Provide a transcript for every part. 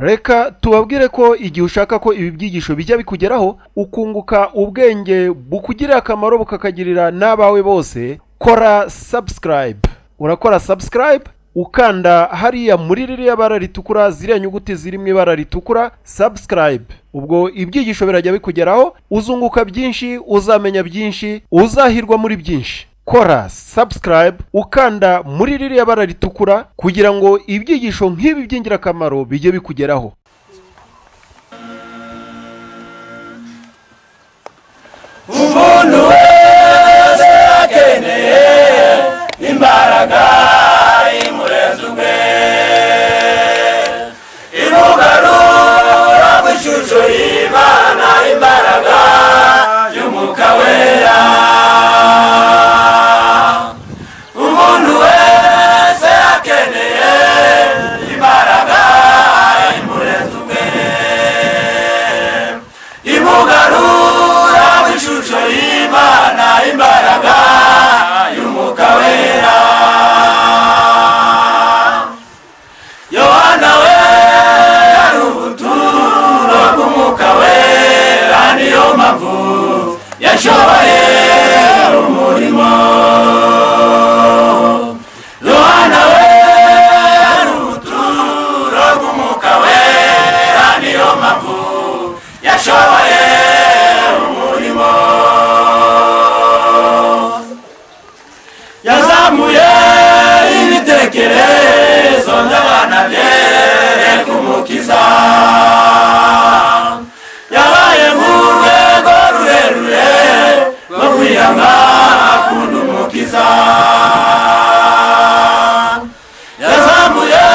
reka tubabwire ko igihe ushaka ko ibi byigisho bijya bikugeraho ukunguka ubwenge bukugirira akamaro bukakagirira n'abawe bose kora subscribe urakora subscribe ukanda hariya muri ririya bara ritukura ziriya nyuguti ziri mu ibara ritukura subscribe ubwo ibyigisho birajya bikugeraho uzunguka byinshi uzamenya byinshi uzahirwa muri byinshi kora subscribe ukanda muri ririya bara ritukura kugira ngo ibyigisho nk'ibi by'ingirakamaro bijye bikugeraho umuntu wese akeneye imbaraga imurenze ubwe imugarura ku ishusho y'imana imbaraga y'umwuka wera umuntu wese akeneye imbaraga imurenze ubwe imugarura mu ishusho y'imana imbaraga y'umwuka wera yohana we yari ubuturo bw'umwuka wera niyo mpamvu yashoboye umurimo yohana we yari ubuturo bw'umwuka wera niyo mpamvu yashoboye umurimo yazamuye ibitekerezo by'abana byere ku mukiza yabaye nk'urwego rurerure rwo kwiyanga akunda umukiza yazamuye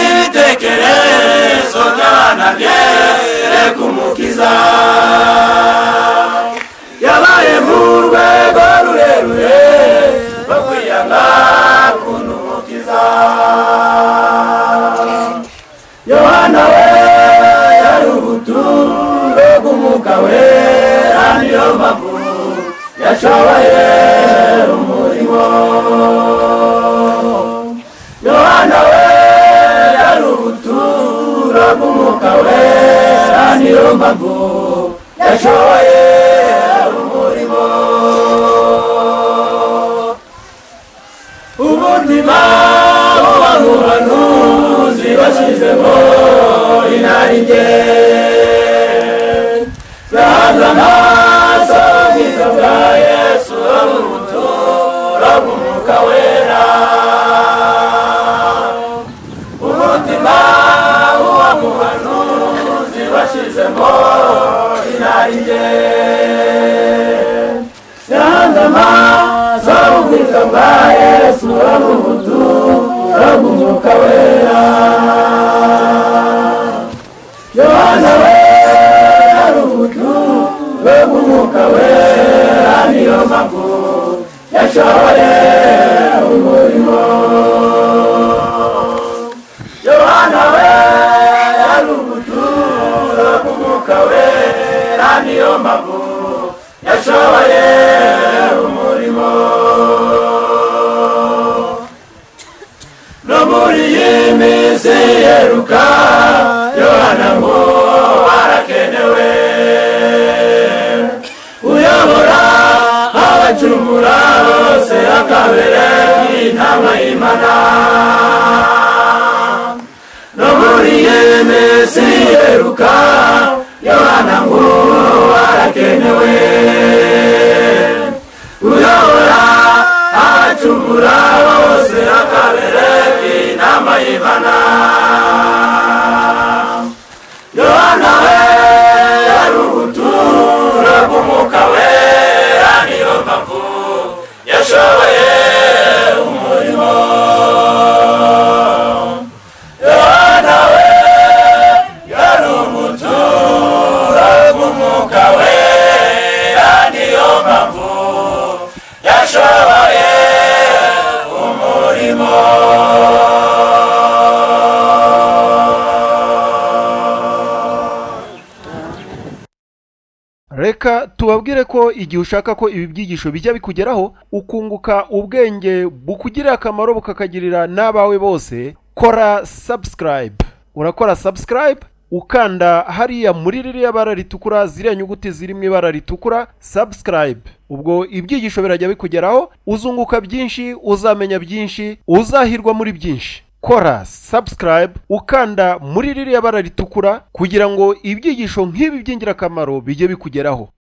ibitekerezo by'abana byere ku mukiza yabaye mu rwego rurerure rwo kwiyanga akunda umukiza yohana we yari ubuturo bw'umwuka wera niyo mpamvu yashoboye umurimo yohana we yari ubuturo bw'umwuka wera niyo mpamvu yashoboye umurimo ubuzima buba mu banuzi bashyizemo inarijye bahanze amaso ubwiza bwa yesu wo mu buturo bw'umwuka wera umutima w'uwo muhanuzi washyizemo inarijye yahanze amaso ubwiza bwa yesu wo mu buturo bw'umwuka wera yohana we ari ubuturo bw'umwuka wera niyo mpamvu yashoboye umurimo yohana we yari ubuturo bw'umwuka wera niyo mpamvu yashoboye umurimo no muri iyi minsi yeruka yohana ngo arakenewe uyobora abacumura bose akabere nk'intama y'imana no muri iyi minsi yeruka yohana ngo arakenewe uyobora abacumura bose akabere nk'intama y'imana yohana we yari ubuturo bw'umwuka wera niyo mpamvu yashoboye umurimo yohana we yari ubuturo bw'umwuka wera niyo mpamvu yashoboye umurimo reka tubabwire ko igihe ushaka ko ibi byigisho bijya bikugeraho ukunguka ubwenge bukugirira akamaro bukakagirira n'abawe bose kora subscribe urakora subscribe ukanda hariya muri ririya bara ritukura ziriya nyuguti ziri mu ibara ritukura subscribe ubwo ibyigisho birajya bikugeraho uzunguka byinshi uzamenya byinshi uzahirwa muri byinshi kora subscribe ukanda muri ririya bara ritukura kugira ngo ibyigisho nk'ibi by'ingirakamaro bijye bikugeraho